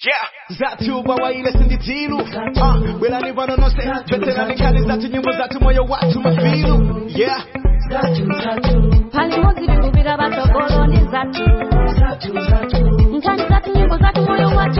Yeah. Zatu bawaile sinditilu uh, Belani vanonose Veterani kali zatu nyimbo zatu moyo watu mafilu Yeah pali modzi tikupita patsogoloni zathu nkhani zathu nyimbo zathu moyo wathu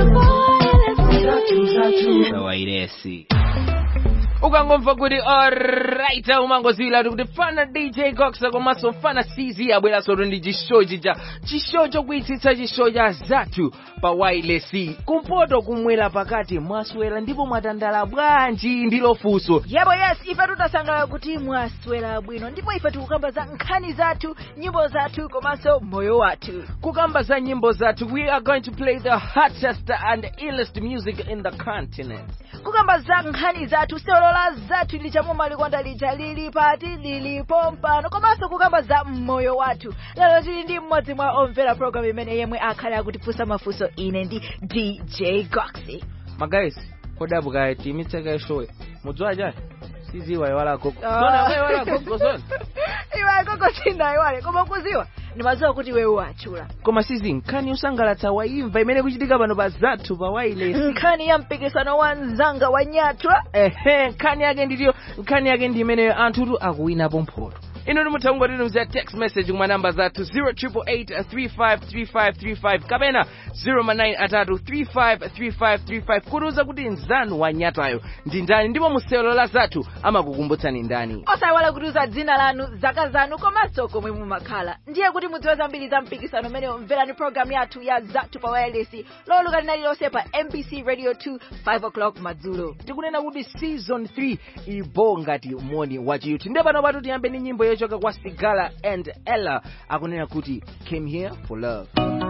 wairesi ukangomva kuti alright umangozivila kuti fana dj coxa komanso fana cz abweranso ndi chishow chija chishow chokwitsitsa chishow cha zathu pa wailesi kumpoto kumwera pakati mwaswera ndipo mwatandala bwanji ndilo funso yebo yes ife tutasangalala kuti mwaswera bwino ndipo ife tikukamba za nkhani zathu nyimbo zathu komanso moyo wathu kukamba za nyimbo zathu we are going to play the hottest and illest music in the continent kukamba za nkhani zathu seolola zathu lichamuma likonda lija lili pati lilipo mpano komanso kukamba za moyo wathu lero tili ndi mmodzi mwa omvera program imene yemwe akhale akutifunsa mafunso ine ndi dj goxy magaisi kodabuka timitse show mudziwa chani siziwa iwala gogo Ah. zona we iwala gogo zona iwe koko sindaiwale koma kuziwa ndimadziwa kuti wewe watchula koma sizi nkhani yosangalatsa waimva imene kuchitika pano pa zathu pa wailesi nkhani ya mpikisano wa mzanga wa nyatwa ehe nkhani yake nditiyo nkhani yake ndi imeneyo anthutu akuwinapo mphoto ino timuthaunga titumizira text message kumwa namba zathu 0888353535 kapena 09 atatu 353535 kutiuza kuti nzanu wanyatayo ndi ndani ndipo musewelo la zathu amakukumbutsani ndani osayiwala kutiuza dzina lanu zaka zanu komanso komwe mumakhala ndiye kuti mudziwe zambiri za mpikisano umeneyo mverani programu yathu ya zathu pa wireless loweruka lililonse pa mbc radio 2 5 o'clock madzulo tikunena kuti season 3 ibo ngati moni wachiyuthi ndiye pano patu tiyambe ndi nyimbo yochoka kwa sigala and ella akunena kuti came here for love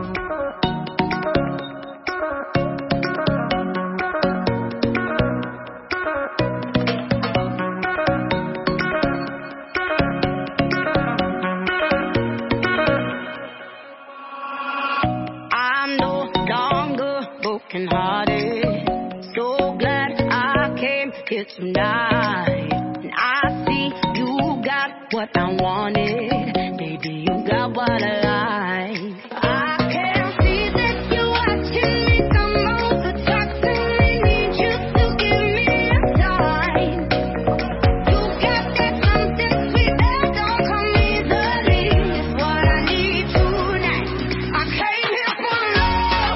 I'm no longer broken hearted. So glad I came here tonight. And I see you got what I wanted. Baby, you got what I like. I can see that you're watching me come over, talk to me, need you to give me a sign. You got that something sweet that don't come easily. It's what I need tonight. I came here for love,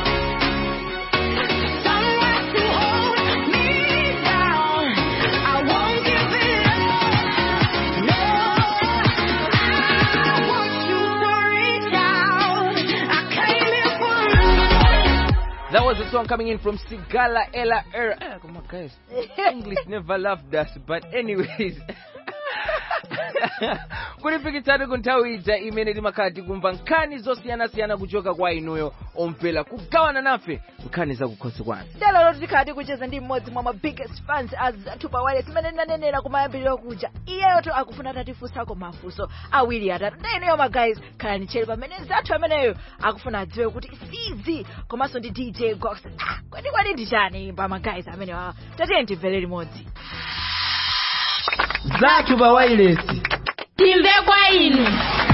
someone to hold me down. I won't give it up, no. I want you to reach out. I came here for love. That was a song coming in from Sigala Ella Er. Ah, come on, guys. English never loved us, but anyways. kulipikitsani ku nthawi ija imene timakhala tikumva nkhani zosiyanasiyana kuchoka kwa inuyo omvera kugawana nafe nkhani zakukhosi kwanu lero tikhala tikucheza ndi mmodzi mwa ma biggest fans a zathu pa wireless imene ndinanenera kumayambiriro kuja iyeyoto akufuna tatifunsako mafunso awiri atatu ndi ineyo magays khalani tcheru pamene zathu ameneyo akufuna adziwe kuti sizi komanso ndi dj gox ah, kwani kwani ndi chani pa magays ameneyo awa tatiye timvere limodzi zathu pa wailesi timve kwa inu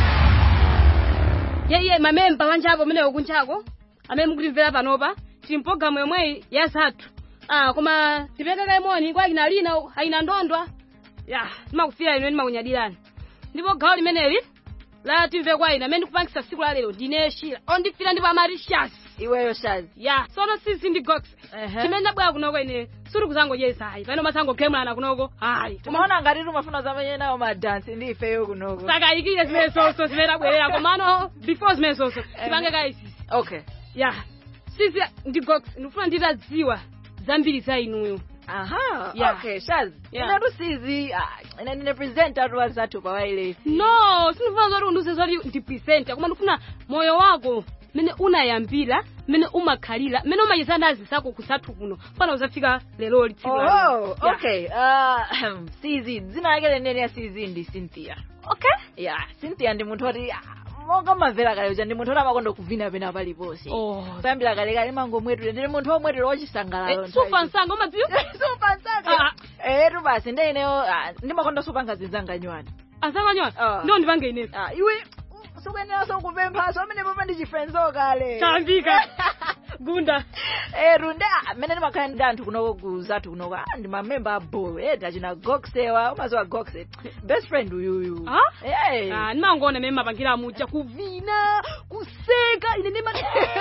yeye mamemba wanjako amenewo kunchako amene mukutimvera panopa tili mpologalamu yomweyi ya zathu ah koma tipekeka imoni kwa ina lina aina ndondwa ya timakufira inu timakunyadirani ndipo gawo limeneli la timve kwa inu amene ndikupangisa siku la lero ndine shira ondifira ndipo amarishas iweyo shazi ya sono sisi ndi gox Ehe. chimene ndabwera kunoko ine suri kuzangodyesa ayi pano masangokemulana kunoko ayi timaona ngati timafuna zamene nawo madansi ndi ifeyo kunoko sakayikire zimene sonso zimene tabwerera komano before zimene sonso tipange kaisisi okay ya sisi ndi gox ndikufuna nditadziwa zambiri za inuyo aha Yeah. okay shazi Yeah. inatu sizi ah, ine ndine presenter wa zathu pa wireless no sindifuna zoti undiuze zoti ndi presenter koma ndikufuna moyo wako mmene unayambira mmene umakhalira mmene umachita nazi zako kusathu kuno fana uzafika leloli tsiku la lero. Oh, Yeah. okay. Uh, CZ, dzina lake lenene ya CZ ndi Cynthia. okay Yeah, Cynthia ndi munthu oti ah, monga mamvera kale uja ndi munthu oti amakonda kuvina pena paliponse. Oh. Kuyambira kale kale mangomwetulira ndi munthu womwetulira wachisangalalo. Eh, sufa nsanga umadziwa Supa nsanga. Ah. Eh, tu basi ndi ineyo ah, ndimakonda supa ngazi zanga nywani. asanganywa Ah. ndiwo ndipange inepo Ah, iwe sukuyeneranso kupemphaso amene papa ndi chifenzo kale. chambika gunda eru nde amene ndimakhala ndi anthu kunoko kuzathu kunoko ah, ndi mamemba abo edi achina goxewa umaziwa goxe best friend uyuyu Ah? Eh. Ah, ndimangoona mene mapangira muja kuvina kuseka ine ndima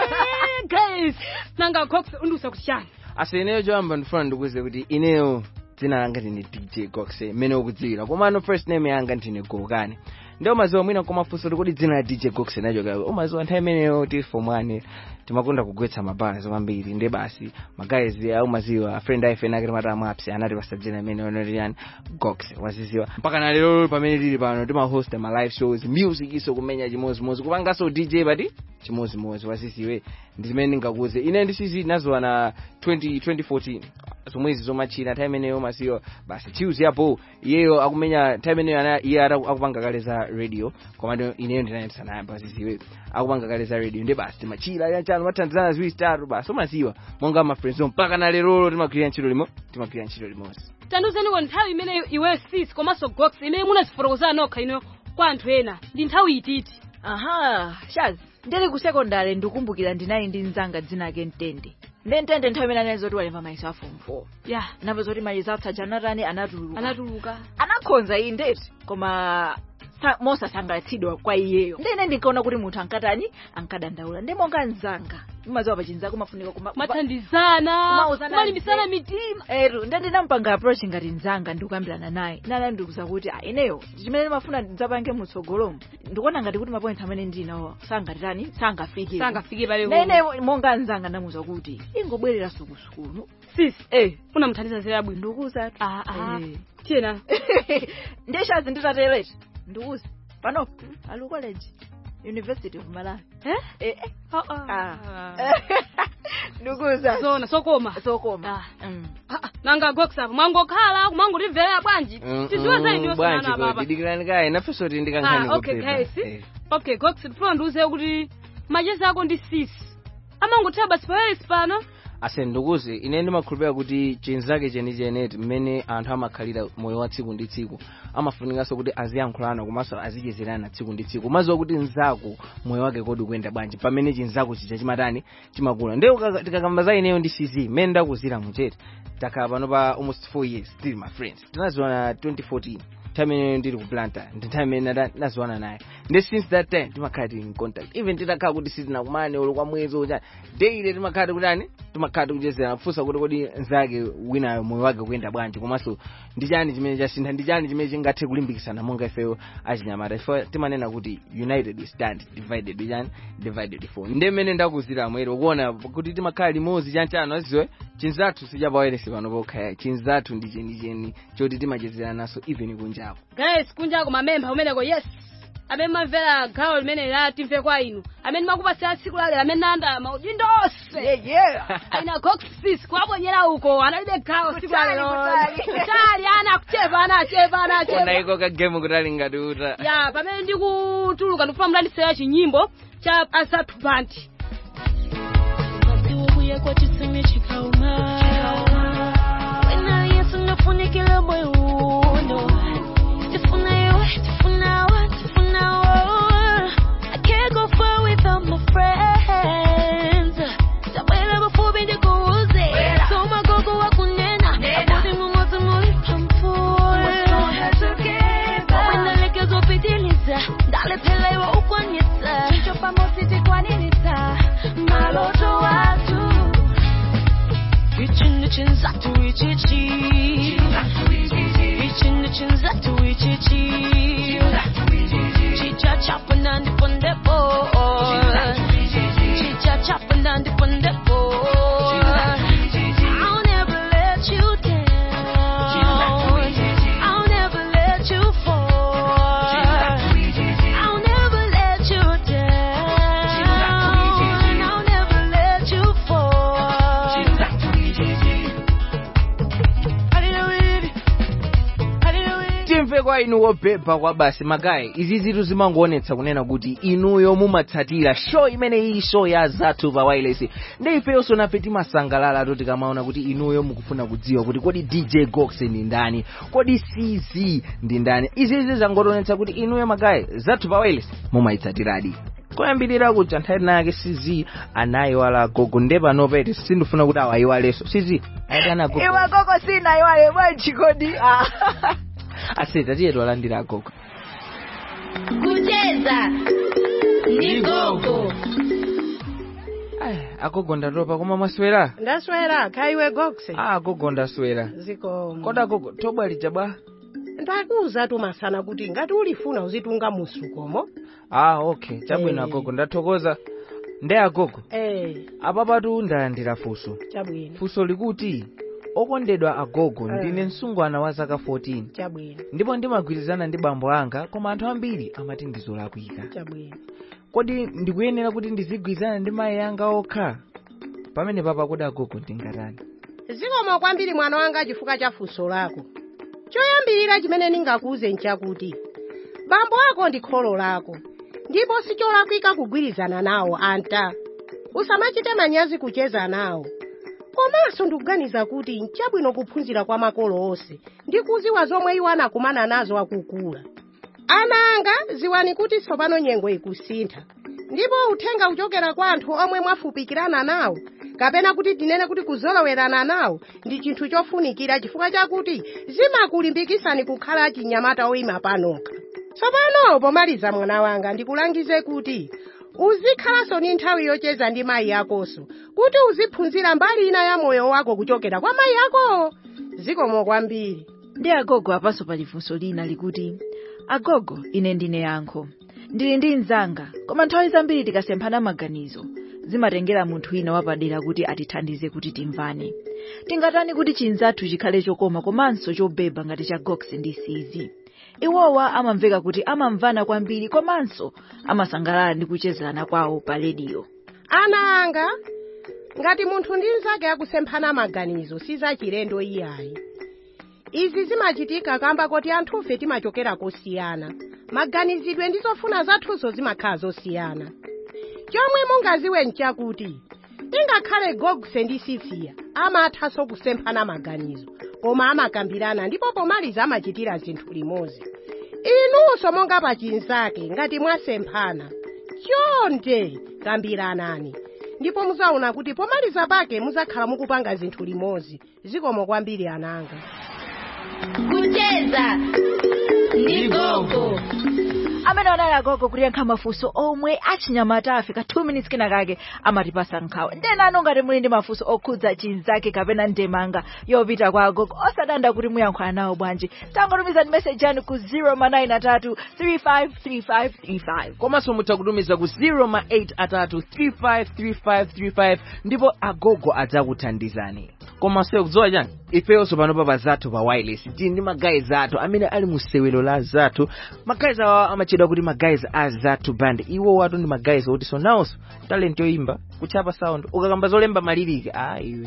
guys nanga cox undusa kuti chani ase ineyo choyamba ndifuna ndikuze kuti ineyo dzina langa ndine dj goxe mmene ukudziwira komano first name yanga ndine gokane ndi umaziwa mwina komafunso kuti kodi dzina la dj goxe nachoka umaziwa nthawi imeneyo tifomwane timakunda kugwetsa mabalazi kwambiri ndi basi magayizi aumaziwa friend ayi fena akati mata amapsi anati pasadzina imene onoti yani goxe waziziwa mpaka na lero pamene tili pano timahosta ma live shows music iso kumenya chimozimozi kupanganso dj pati chimozimozi waziziwe ndi zimene ndingakuze ine ndisizi nazowa na 20, 2014 zomwezi zomachina nthawi imeneyo masiyo basi tuesday apo iyeyo akumenya nthawi imeneyo ana- iye ara- akupanga kale za radio komano ineyo ndinayendesa naye basiziwe akupanga kale za radio ndi basi timachira yanchano mathandizana ziwiri zitatu basi umaziwa monga ma friends mpaka na lerolo timagwirira ntchito limo timagwirira ntchito limodzi tanduzeniwo nthawi imene iwe sis komanso gox imene munazifotokozana nokha ino kwa anthu ena ndi nthawi ititi aha shaz ndili ku sekondari ndikumbukira ndinali ndi mzanga dzina ake mtende ndi mtende nthawi imene anali zoti walemba mayeso a form four ya napo zoti mayeso atsaja anatani anatuluka anatuluka anakhonza iyi ndeti koma sa- mosasangalatsidwa kwa iyeyo ndine ndinkaona kuti munthu ankatani ankadandaula ndi monga mzanga imaziwa pachinzako mafunika kuma- mathandizana Kumauzana kumalimbisana nze. mitima eru ndi ndinampanga approach ngati mzanga ndikukambirana naye nana ndikuza kuti ah, ineyo chimene ndimafuna ndidzapange mutsogolomo ndikuona ngati kuti mapoints amene ndinawo sangatitani sangafike sangafike pale naine monga mzanga ndamuza kuti ingobwerera sukusukulu sis eh unamthandiza zera bwino ndikuza Ah, ah. Eh. tiyena ndishazi nditatereti ndikuza pano alu college university of malawi eh eh eh. Ah, ah. Ah. ndikuza zona sokoma sokoma Ah. Mm. Ah, ah, nanga gox apo mwangokhala kumangotimverera bwanji tiziwe zaidi bwanji yosanana kodi papa dikirani kaye nafenso ti ndikankhani Ah, okay kupepa. guys Eh. okay gox tifuna ndiuze kuti machezi ako ndi sis amangothawa basi pawelesi pano ase ndikuze ine ndimakhulupirira kuti chenzake chenichene mmene anthu amakhalira moyo wa tsiku ndi tsiku amafunikanso kuti aziyankhulana komanso azichezerana tsiku ndi tsiku umaziwa kuti nzako moyo wake kodi ukuyenda bwanji pamene chinzako chija chimatani chimakula nde ukaka- tikakamba za ineyo ndi cz mmene ndakuzira muchete takhala pano pa almost four years still my friends tinaziwana 2014 time imeneyo ndili ku planta ndi time imene nda- ndaziwana naye ndi since that time timakhala tili in contact even titakhala kuti sitinakumane ulo kwa mwezi ucha daily timakhala tikutani timakhala tikuchezera kufunsa kuti kodi nzake winayo moyo wake kuyenda bwanji komanso ndi chani chimene chasintha ndi chani chimene chingathe kulimbikitsana monga ifeyo achinyamata ifo timanena kuti united we stand divided we chani divided we fall ndi mmene ndakuzira mwere ukuona kuti timakhala limodzi chanchano aziwe chinzathu sichapawelesi pano pokhaya chinzathu ndi chenicheni choti timachezera naso even kunjako guys kunjako mamempha umeneko yes amene mamvera gawo limene la timve kwa inu amene makupasira tsiku lalero amene nanda maudindo onse yeah yeah aina cox sis kuwaponyera uko analibe gawo tsiku Kutali, lalero kutali. kutali ana akuchepa ana achepa ana ona achepa iko kagemu kutali ngati uta ya pamene ndikutuluka ndikufuna mlandisera chinyimbo cha asathu band Ubuye kwa chisime chikauma Wena yesu nafunikile moyo uno Tifuna yo, tifuna wa, tifuna wa I can't go far without my friends Tabwela bafubi ndikuuze Soma gogo wa kunena Abudi mumozi muri pampura Wena lekezo pitiliza Dale pelewa ukwanyisa Chicho pamositi kwaninita Maloto watu Reaching the chins up to reach it Reaching the chins up to reach it Chicha chopping on the on the board Chicha chopping on the on the board I'll never let you down I'll never let you fall I'll never let you down I'll never let you fall timve kwa inu wobhebha kwa basi magayi izi zitu zimangoonetsa kunena kuti inuyo mumatsatira show imene iyi show ya zathu pa wireless ndi ifeyonso nafe timasangalala to tikamaona kuti inuyo mukufuna kudziwa kuti kodi dj gox ndi ndani kodi cz ndi ndani izizi zangotionetsa kuti inuyo magayi zathu pa wireless mumayitsatiradi koyambirira kuja nthawi nake sizi anayiwala agogo nde panopeti sindifuna kuti awayiwalenso sizi ayitana agogo iwe gogo sina iwale bwanji kodi Ah. aseta tiye twalandira agogo kucheza ni gogo Ai, agogo ndatopa koma mwaswera ndaswera khaiwe gokse ah agogo ndaswera zikomo kodi agogo thobwa lija bwa ndakuwuza tumasana kuti ngati ulifuna uzitunga musukomo ah okay chabwino Eh. agogo ndathokoza nde agogo eh apapatu ndalandira funso chabwino funso likuti okondedwa agogo Eh. ndine msungwana wa zaka 14 chabwino ndipo ndimagwirizana ndi bambo anga koma anthu ambiri amati ndizolakwika chabwino kodi ndikuyenera kuti ndizigwirizana ndi mayi anga okha pamene papa kodi agogo ndingatani zikomo kwambiri mwana wanga chifukwa cha funso lako choyambirira chimene ndingakuwuze nchakuti bambo ako ndi kholo lako ndipo sicholakwika kugwirizana nawo anta usamachite manyazi kucheza nawo komanso ndikuganiza kuti nchabwino kuphunzira kwa makolo onse ndi kuziwa zomwe iwo anakumana nazo akukula ana anga ziwani kuti tsopano nyengo ikusintha ndipo uthenga uchokera kwa anthu omwe mwafupikirana nawo kapena kuti tinene kuti kuzolowerana nawo ndi chinthu chofunikira chifukwa chakuti zimakulimbikitsani kukhala achinyamata oyima panokha tsopano pomaliza mwana wanga ndikulangize kuti uzikhalanso ni nthawi yocheza ndi mayi akonso kuti uziphunzira mbali ina ya moyo wako kuchokera kwa mayi ako zikomo kwambiri ndi agogo apanso pali funso lina likuti agogo ine ndine yankho ndili ndi mnzanga koma nthawi zambiri tikasemphana maganizo zimatengera munthu wina wapadera kuti atithandize kuti timvane tingatani kuti chinzathu chikhale chokoma komanso chobeba ngati cha gox ndi cz iwowa amamveka kuti amamvana kwambiri komanso amasangalala ndi kuchezerana kwawo pa rediyo ana anga ngati munthu ndi mnzake akusemphana maganizo sizachilendo iyayi izi zimachitika kamba kuti anthufe timachokera kosiyana maganizidwe ndi zofuna zathuzo zimakhala zosiyana chomwe mungaziwe nchakuti ingakhale gogse ndi sisiya amathanso kusemphana maganizo koma amakambirana ndipo pomaliza amachitira zinthu limodzi inunso monga pachinzake ngati mwasemphana chonde kambiranani ndipo muzaona kuti pomaliza pake muzakhala mukupanga zinthu limodzi zikomo kwambiri ananga kucheza ni gogo amene anali agogo kuyankha mafunso omwe achinyamata afika 2 minutes kena kake amatipasa nkhawa ndenano ngati muli ndi mafunso okhudza chinzake kapena ndemanga yopita kwa agogo osadanda kuti muyankhula nawo bwanji tangotumizani message yanu ku 0 353535 komanso mutha kutumiza ku 08 atatu 353535 ndipo agogo adzakuthandizani komanso kudziwa chani ifeyonso panopa pa zathu pa wireless tili ndi magayizi athu amene ali mu sewelo la zathu magayizi awa amatchedwa kuti magayizi a zathu band iwo watu ndi magayizi oti sonawonso talent yoimba kuchapa sound ukakamba zolemba maliriki a iwe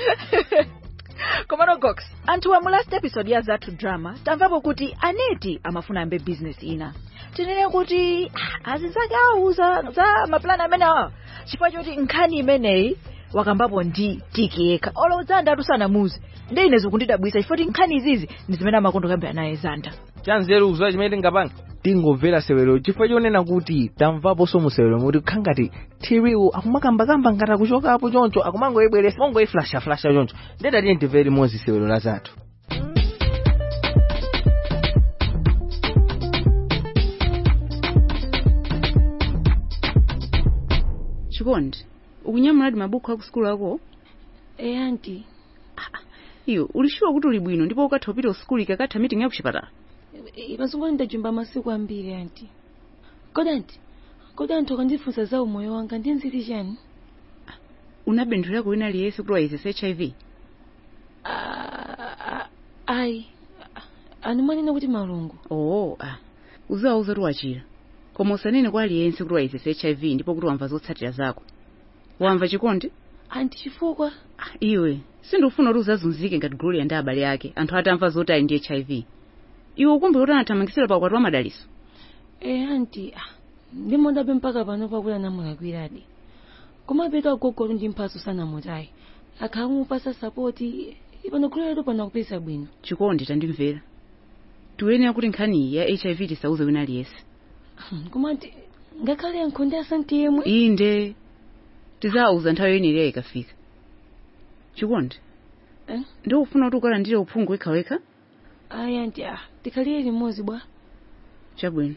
komano gox anthu mu last episode ya zathu drama tamvapo kuti aneti amafuna ambe business ina tinene kuti ah, azinzake awauza za mapulani amene awa chifukwa choti nkhani imeneyi wakambapo ndi tiki yekha olo zanda atusanamuze ndi ine zikundidabwisa chifukwa kuti nkhani izizi ndi zimene amakondo kambira naye zanda chanzeru kuzowa chimene tingapanga tingomvera sewelo chifukwa chonena kuti tamvaponso mu sewelo muti khangati tiriwo akumakambakamba ngati akuchokapo choncho akumangoyibweresa mongoyiflashaflasha choncho ndedatiye timvere limodzi sewelo la zathu chikondi ukunyamuladi mabuku aku sukulu ako e anti iyo ulishuwa kuti uli bwino ndipo ukatha kupita usukulu ikakatha meeting ya kuchipatala pazongo ndajumba masiku ambiri anti kodi anti kodi anthu akandifunsa za umoyo wanga ndinziti chani unabendera lako wina aliyense kuti wayezesa hiv Ah, ah, ayi animanena kuti malungo oo ah. uziwauza kuti wachira koma usanene kwa aliyense kuti wayezesa hiv ndipo kuti wamva zotsatira zako wamva chikondi anti chifukwa Ah, iwe sindikufuna kuti uzazunzike ngati gloria ndi abale ake anthu atamva zoti ali ndi hiv iwe ukumbuka kuti anathamangisira pa ukwati wa madaliso e anti ah, ndimondabe mpaka pano pakuti anamulakwiradi koma petu agogolo ndi mphatso sanamutayi akhamupasa sapoti ipano kuleretu pano kupeza bwino chikondi tandimvera tiyenera kuti nkhaniyi ya hiv tisauze wina aliyense koma anti ngakhale nkhonde asante yemwe inde tizauza nthawi yeniriya ikafika chikondi Eh? ndikufuna kuti ukalandire uphungu wekhawekha ayi anti ah tikhalire limodzi bwa chabwino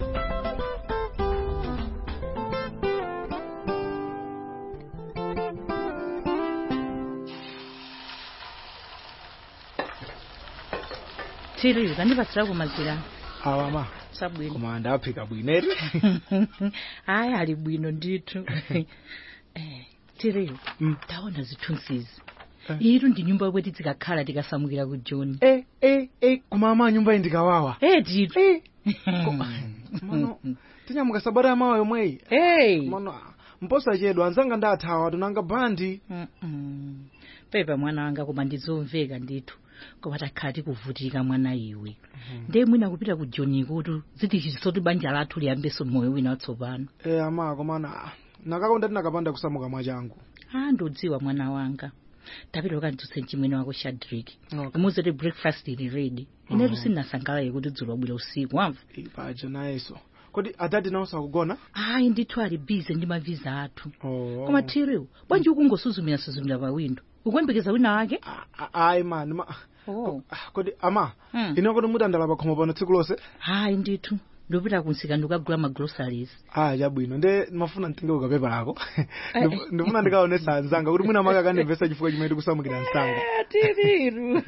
tiri kandipatsirako mazira awa ma sabwino koma ndaphika bwineri ayi ali bwino ndithu Eh, tiriyo Mm. taona zithunzizi Eh. iru ndi nyumba yomwe tikakhala tikasamukira ku john eh eh eh koma ama nyumba iyi ndikawawa eh ndithu eh mano tinyamuka sabata yamawa yomweyi hey mano mposa chedu anzanga ndathawa tunanga bandi Mm-mm. pepa mwana wanga koma ndizomveka ndithu koma takhala tikuvutika mwana iwe ndiye mwina kupita ku john kuti zitichitisa kuti banja lathu liyambenso moyo wina watsopano eh ama komana nakakonda tinakapanda kusamuka mwachangu ah ndodziwa mwana wanga tapita ukanditsutse mchimwene wako shadrik Okay. umuze kuti breakfast ili ready inetu sindinasangalale kuti dzulo wabwera usiku wamva ipaja nayeso kodi atati nawo sakugona ayi ndithu ali bize ndi maviza athu oh. koma tiriwo bwanji ukungosuzumira suzumira pa windo ukuyembekeza wina wake A- a- ayi mani ma oh. Ah, kodi ama Mm. ine kodi mutandala pakhomo pano tsiku lonse hayi ndithu ndopita kunsika ndikagula magroceries ah chabwino nde mafuna mtenge ukapepa lako Ndifu- ndifuna ndikaonesa anzanga kuti mwina maka akandimvesa chifukwa chimene tikusamukira msanga tiriru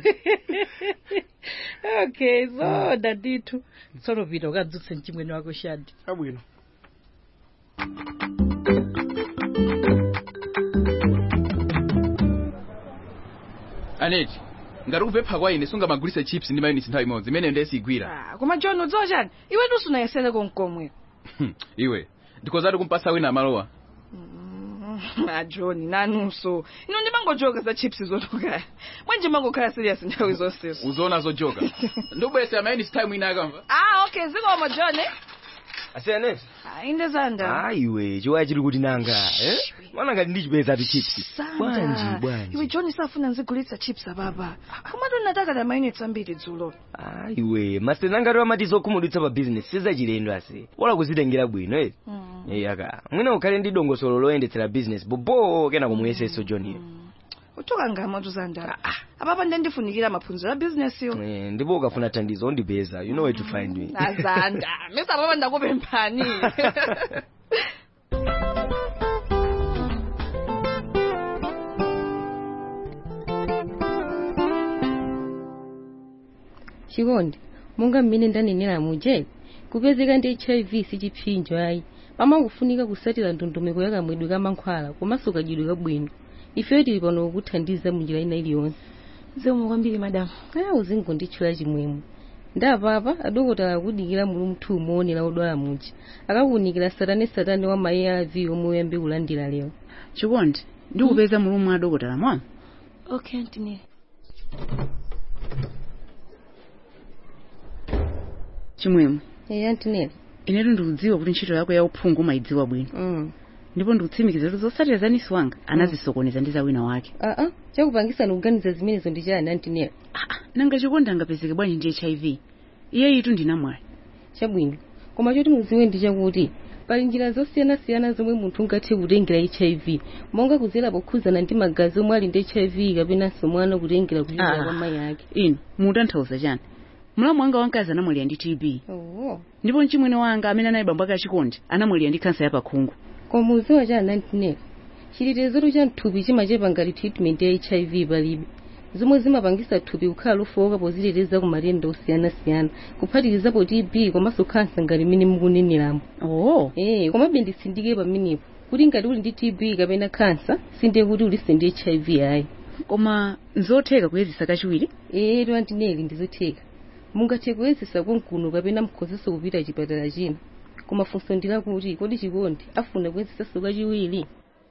okay zoda ndithu tsono pita ukadzutse mchimwene wako shadi chabwino aneti ngati kupempha kwa ine sungamagulise chips ndi mayonnaise nthawi imodzi imene ndesigwira Ah, koma john udziwa chani iwe tusunayesere konkomwe iwe ndikozati kumpasa wina amalowa a john nanunso ino ndimangojoka za chips zotukaya bwanji mangokhala serious nthawi zonsezo uzoona zojoka ndikubweresera mayonnaise nthawi mwina akamva ah okay zikomo john asiyanesi Ah, inde zanda ayiwe chiwaya chili kuti nanga eh? mana ngati ndichipeza ti chips bwanji sanda bwanji iwe john safuna nzigulitsa chips ababa komatu nataka mayonnaise ambiri dzulo ayiwe masitena ngati amati zokhumudwitsa pa bizinesi sizachilendo ase wala kuzitengera bwino eh Eh, aka mwina ukhale ndi dongosolo loyendetsera bizinesi bobo kena kumuyeseso john utoka ngamatu zanda apapa nde ndifunikira maphunziro a bizinesi yo Eh, ndipo ukafuna thandizo undipeza you know where to find me azanda mesa papa ndakupemphani chikondi monga mmene ndanenera muje kupezeka ndi hiv sichipsinjo ayi pamangofunika kusatira ndondomeko ya kamwedwe ka mankhwala komanso kadyedwe kabwino ifeyo tili pano kukuthandiza munjira ina iliyonse zikomo kwambiri madamu aya uzingonditchula chimwemwe ndapapa adokotala akudikira mulu mthu umoonera odwala muja akakuunikira satane satane wa mayi arv omwe uyambe kulandira lero chikondi ndikupeza mulumwe adokotala mwa okay antineri chimwemwe eya antineri inetu ndikudziwa kuti ntchito yako ya uphungu umayidziwa bwino mm. ndipo ndikutsimikiza kuti zotsatira za nisi wanga anazisokoneza ndi za wina wake aa chakupangisa kuganiza zimenezo ndi chani antineri nanga chikondi angapezeke bwanji ndi hiv iye itu ndinamwali chabwino koma choti mudziwe ndi chakuti pali njira zosiyanasiyana zomwe munthu ungathe kutengera hiv monga kudzera pokhuzana ndi magazi omwe ali ndi hiv kapenanso mwana kutengera kuchokera Ah. kwa mayi ake inu mutanthauza chani mlamu wanga wamkazi anamwalira ndi tb oh. ndipo mchimwene wanga amene anali bambo ake achikondi anamwalira ndi kansa ya pakhungu koma mudziwa chani antineri chitetezo cha mthupi chimachepa ngati treatment ya hiv palibe zomwe zimapangisa thupi kukhala lofowoka poziteteza ku matenda osiyanasiyana kuphatikizapo tb komanso kansa ngati mmene mukuneneramo oh. eh komabe nditsindike pamenepo kuti ngati uli ndi tb kapena kansa sindiye kuti uliso ndi hiv ayi koma nzotheka kuyezisa kachiwiri eh to antineri ndizotheka mungathe kuyezisa konkuno kapena mukhozenso kupita chipatala china koma funso ndilakuti kodi chikondi afuna kuyezisanso kachiwiri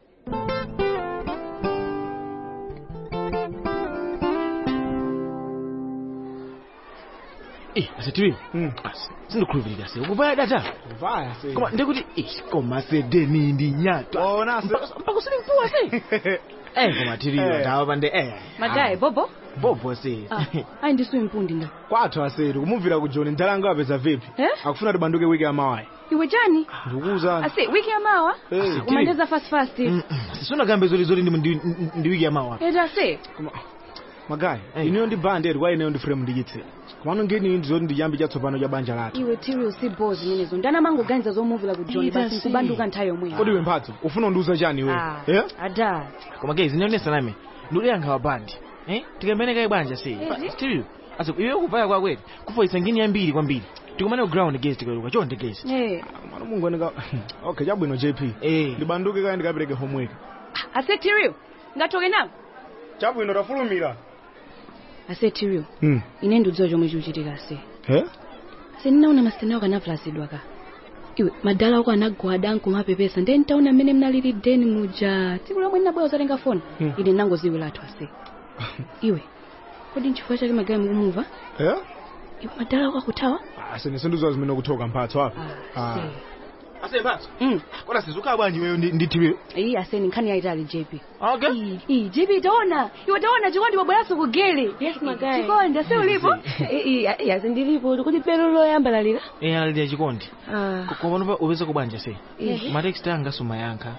Eh, asitiri. Sindikhulupirira se. Ukuvaya data. vaya se Koma ndikuti eh koma se deni ndi nyatwa. ona se Mpaka usini mpuwa se. Eh koma tiriyo Eh. ndawa pande eh. magayi bobo Bobo se. ayi ndisuye mpundi nda kwathu asetu kumubvira ku john ntalanga wapeza vipi Eh? akufuna tibanduke wiki yamawayi iwe chani ndikukuza ase wiki ya mawa Hey, kumandeza fast fast sisonakambe zoli zoli ndi- ndi ndi wiki ya mawa eti ase magayi ineyo ndi band eri kwa ineyo ndi frame ndiyitsira komano ngeni ndi zoti ndiyambi chatsopano cha banja lathu iwe tiriu si bo zimenezo ndanamangoganiza zomuvira ku john Ita basi si. nkubanduka nthawi yomweyo kodi iwe mphatso ufuna undiuza chani iwe Ah, Eh? ada koma gezi ndionesa name ndikuliyankha wa bandi eh tikameneka ibanja se Ezi? still asa iwe kupaya kwakweti kufoisa ngini yambiri kwambiri tikumane ku ground gezi tikaluka chonde gezi Eh, mwana mungu anika okay chabwino jp ndibanduke kaya ndikapereke homework ase tiriu ngatoke nawo chabwino tafulumira ase tiriu Hmm. ine ndiudziwa chomwe chikuchitika ase Eh? ase ndinaona masitena ako anavulasidwa ka iwe madala ako anagwada nkumapepesa ndiye ntaona mmene mnalili deni muja tsiku lomwe ndinabwera uzatenga foni Hmm. ine nangoziwi lathu ase iwe kodi nchifukwa chake magayi mukumuva Eh? iwe madala ako akuthawa asene sindizowa zimene kuthoka mphatso apa Ah. ase mphatso kona sizukhala bwanji iweyo ndi- ndithiwe iyi aseni nkhani yayitali jp okay iyi jp taona iwe taona chikondi wabweranso kugele yes magayi chikondi ase ulipo yazi ndilipo kuti pelo loyambalalira eh alili chikondi Ah. koma panopa upeze kubanja se Eh. matext anga sumayankha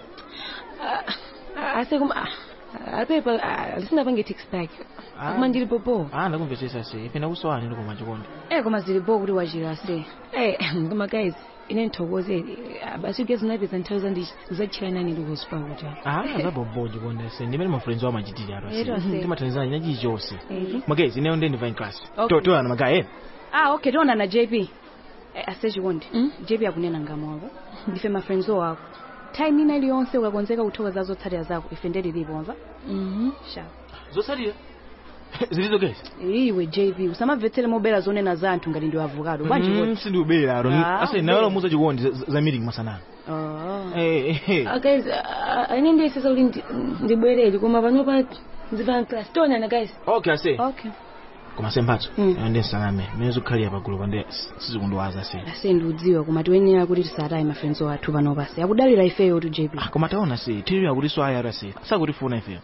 ase kuma apepa lisinapange text back akuma ndilipo po ah ndakumvetsetsa se ipena kusowani ndikoma chikondi eh koma zilipo kuti wachira ase Eh, koma guys ine nthokoze basi ugezi napeza nthawi zandi zachilana nili kuspa kuti ah zabobo chikondi se ndimene mafriends wamachitira ato Ero ase. timathandizana chinachi chonse Mhm. magezi ineyo ndi ndivine class Okay. toyana magayi ah okay tiona na jp eh, ase chikondi jp akunena ngamwako ndife mafriends wako time ina iliyonse ukakonzeka kuthokoza zotsatira zako ife ndililipo mva sha zotsatira zilizo gezi iwe jp usamamvetsere mobera zonena za anthu ngati ndi avocado bwanji Mm, kuti sindiubera aro Ah, ase ubera. nayo muza chikondi za- za meeting masanano oh eh eh Ah, guys ine ndiyesesa kuti ndi- ndibwerere koma panopa ndivine class tonana guys okay ase okay koma se mphatso Mm. ayo ndi nsaname mene zikukhalira pagulu pande sizikundiwaza se ase ndiudziwa koma tiyenera kuti tisataye mafriends wathu panopa se akudalira ifeyo tu jp koma taona se tiri akuti so ayara se sakutifuna ifeyo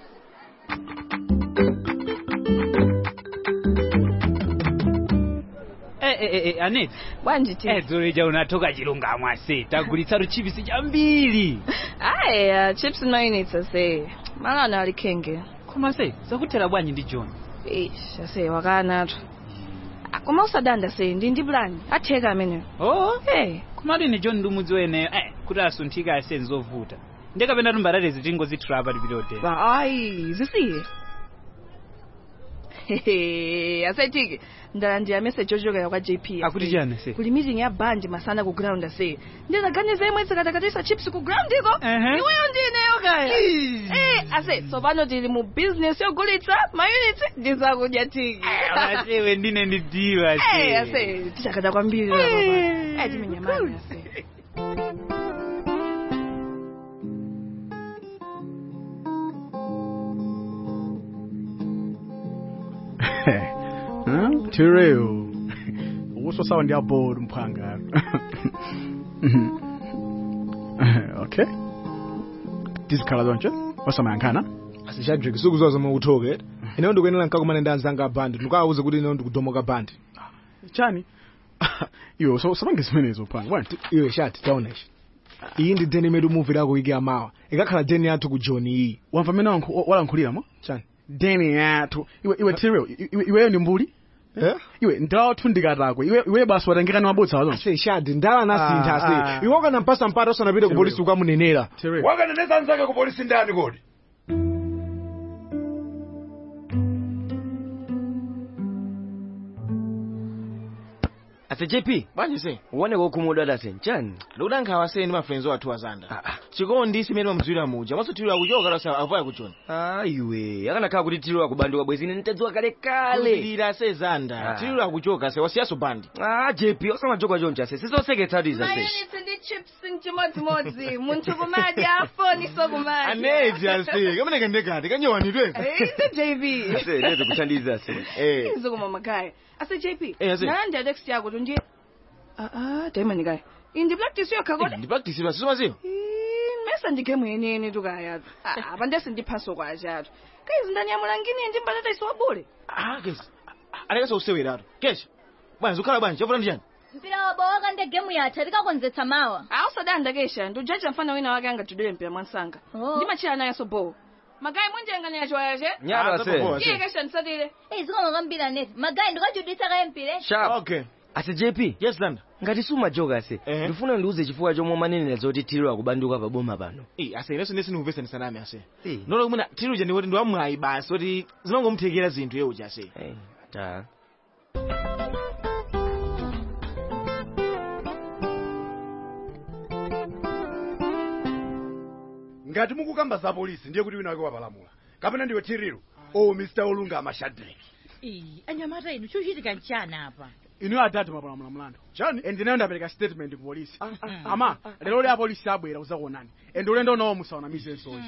Eh, eh, eh, aneti bwanji ti eh, dzoleja unatoka chilungamo ase tagulitsa chipsi chambiri aya chips noinitsa se malana alikhenge koma se zakuthera bwanji ndi john ish ase wakanatu Ah, koma usadanda se ndi ndi plan atheka ameneyo oh hey komatu ine john ndi umudzi weneyo eh, kuti asunthika ase nzovuta ndekapena tumbalale zitingozithula apa tipitotera ba ayi zisiye Hehe, asaitike ndalandira message yochokera kwa jp ase. akuti chani se kuli meeting ya band masana ku ground ase ndizaganiza imwe tsikatakatisa chips ku ground iko iweyo ndineyo kaya eh ase tsopano tili mu business yogulitsa mayunits ndizakudya tiki asewe ndine ndidiwa Eh, ase tichakada kwambiri la baba eh timenyamani ase tireo uso sawa ndi aboard mphanga okay tizikhala zonche osamayankhana asishadrik sikuzowa zomwe kuthoka ineyo ndikuyenera nkakumane ndi anzanga abandi ndikawauze kuti ineyo ndikudomoka bandi chani iwe so sapange zimenezo phanga bwana iwe shati taonesha iyi ndi deni imene umuvira wiki amawa ikakhala deni yathu ku john iyi wamva mmene wankhu- walankhuliramo chani deni yathu iwe iwe tireo iwe iweyo ndi mbuli Eh? iwe ndawathu ndikatakwe iwe iwe basi watengekani mabodza wazo ase shadi ndala nasintha ase iwe wakanampasa mpata usanapite ku polisi ukamunenera wakaneneza nzake ku polisi ndani kodi ase jp bwanji se uoneka ukhumudwa ase nchani ndikudankhawa se ndi mafriends wathu azanda chikondi simene mamudziwira muja maso tiri akuchoka lasa avaya kuchona ah iwe akanakhala kuti tiri akubanduka bwezi ine ntadziwa kale kale kulira se zanda Ah. tiri akuchoka se wasiyaso bandi ah jp osamajoka choncha se sizoseketsatu iza se mayunits ndi chips nchimodzimodzi munthu kumadya foni sokumadya aneti ase kamene kandekati kanyowanidweka ise jp ase lezi kuthandiza se eh izokuma makaya ase jp Eh, ase. nalandira text yako tu ndiye aa taimani kaya indi practice yokha kodi ndipraktisira sisomaziwa mesa ndigemu yeniyeni tukaya apa ndesi ndiphaso kwachatu kaizi ndanyamula ngini ndi mbatata isiwa bule ah kesi alekaso usewerato kesha bwanji ukhala bwanji chafuna ndi chani mpira wa bawaka ndi gemu yatha tikakonzetsa mawa ausadandakesha ndiujaja mfana wina wake angatidwere mpira mwansanga ndimachira nayenso bowo magayi munjenganya chiwayache Nyalo ase. iye kesha ndisatire eyi zikoma kwambiri neti magayi ndikachudwitsa kaye mpire Sharp. Okay. Ase JP. Yes, Landa. Ngati sumajoka ase. Ndifuna ndiuze chifukwa chomwe manenera zoti tiro akubanduka pa boma pano. Eh, ase ineso ndesi ndikupesa ndisaname ase. Nolo kumuna tiri uja ndikuti ndiwamwayi basi oti zinongomuthekera zinthu ye uja ase. Ta. ngati mukukamba za polisi ndiye kuti wina wake wapalamula kapena ndiwe tiriro o mr olungama shadrack Iyi, anyamata inu chochitika nchana apa inu atatu mapalamula mlandu chani ende nayo ndapereka statement ku polisi ama lero lya polisi abwera uzakuonani ende ulendo unawo musaonamize nsonyi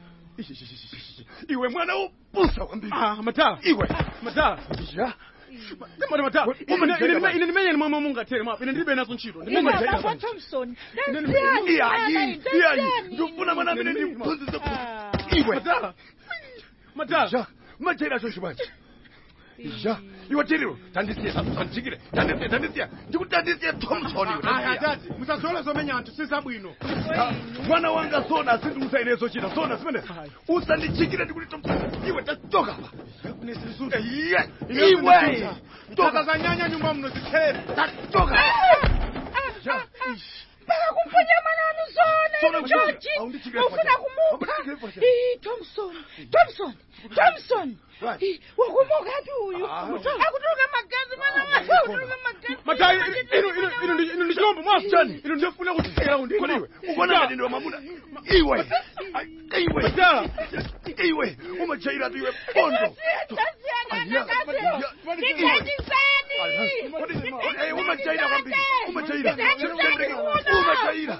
iwe mwana wopusa kwambiri matala iwe matala Mwana matala Ine- ine ine- ine ndimenye nimwe mungathere mapa ine ndilibe nazo ntchito Ine- thompson iyayi iyayi ndifuna mwana amene ndimphunzise iwe matala matala machaira cho chibachi ja iwe tiriro tandisiye tandikire tandisiye tandisiye ndikutandisiye thompson iwe aya tandisiye. tati musazole zomenya anthu sizabwino Ah, mwana wanga sona asindiusa inezo chita sona simene usandichikire ndikuti thompson iwe tachoka pa Iye, iwe toka za nyanya nyumba mno zithere tachoka kumponya mananu zona Zona inu kuchikira. George Aunditchikira ufuna pacha. kumupha Aunditchikira pacha. Ih, thompson thompson thompson Ih, wakumokati uyu akutuluka magazi mana mwana akutuluka magazi matayi inu inu inu ndi- inu ndi chilombo mwafutani inu ndifuna kutikira undi Kodi iwe, ukuona ngati ndiwe mwamuna iwe iwe iwe umachaira tu iwe pondo umachaira kwambiri umachaira umachaira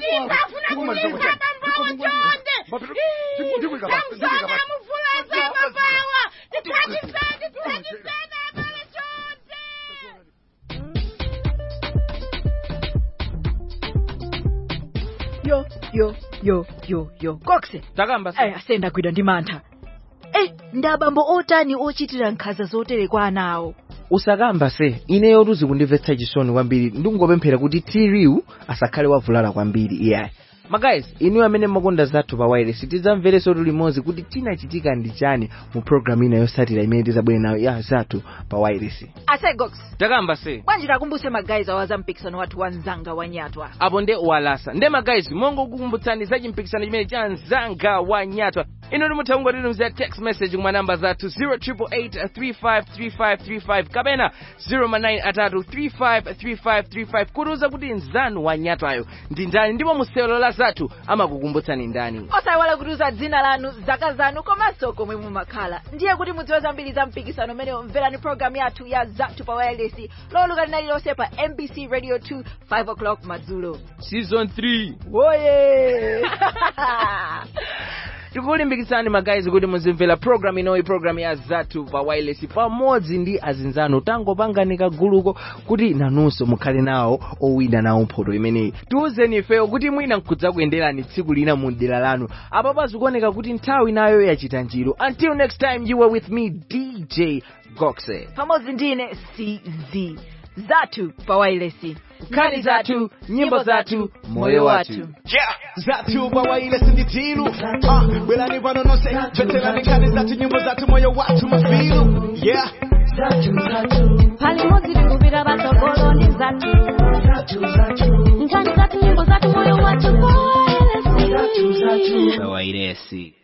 yo yo yo yo yo kokse takamba aya sendagwidwa ndi mantha eh ndabambo otani ochitira nkhanza zotere kwa ana awo usakamba se ineyo tuzi kundimvetsa chisoni kwambiri ndikungopemphera kuti tiriu asakhale wavulala kwambiri iyayi magayizi inu amene makonda zathu pa wireless tidzamverenso limodzi kuti chinachitika ndi chani mu programu ina yotsatira imene tidzabwere nayo ya zathu pa wireless ase gox takamba se bwanji takumbuse magayizi awaza mpikisano wathu wa mzanga wa nyatwa apo nde walasa nde magayizi mongokukumbutsani za chimpikisano chimene cha mzanga wa nyatwa inu timutha kungotitumizira text message kuma namba zathu 0888353535 kapena 09 atatu 353535 kutiuza kuti mzanu wa nyatwayo ndi ndani ndipo musewero la zathu amakukumbutsani ndani osayiwala kutiuza dzina lanu zaka zanu komanso komwe mumakhala ndiye kuti mudziwe zambiri za mpikisano umenewo mverani programu yathu ya zathu pa wireless lolemba lililonse pa mbc radio 2 5 o'clock madzulo season 3 woye tikulimbikitsani magayizi kuti muzimvera programu inoyi programu ya zathu pa wireless pamodzi ndi azinzanu tangopangani kaguluko kuti nanunso mukhale nawo owina nawo mphoto imeneyi tiwuzeni ifeyo kuti mwina nkudza kuyenderani tsiku lina mu dera lanu apa pazikuoneka kuti nthawi nayo yachita njiro until next time you were with me dj goxe pamodzi ndine cz zathu pa wireless nkhani zathu nyimbo zathu moyo wathu zathu pa wireless ndi tilu Ah, bwerani pano nonse mvetserani nkhani zathu nyimbo zathu moyo wathu mafilu yeah palimodzi tikupita patsogolo ndi zathu nkhani zathu nyimbo zathu moyo wathu pa wireless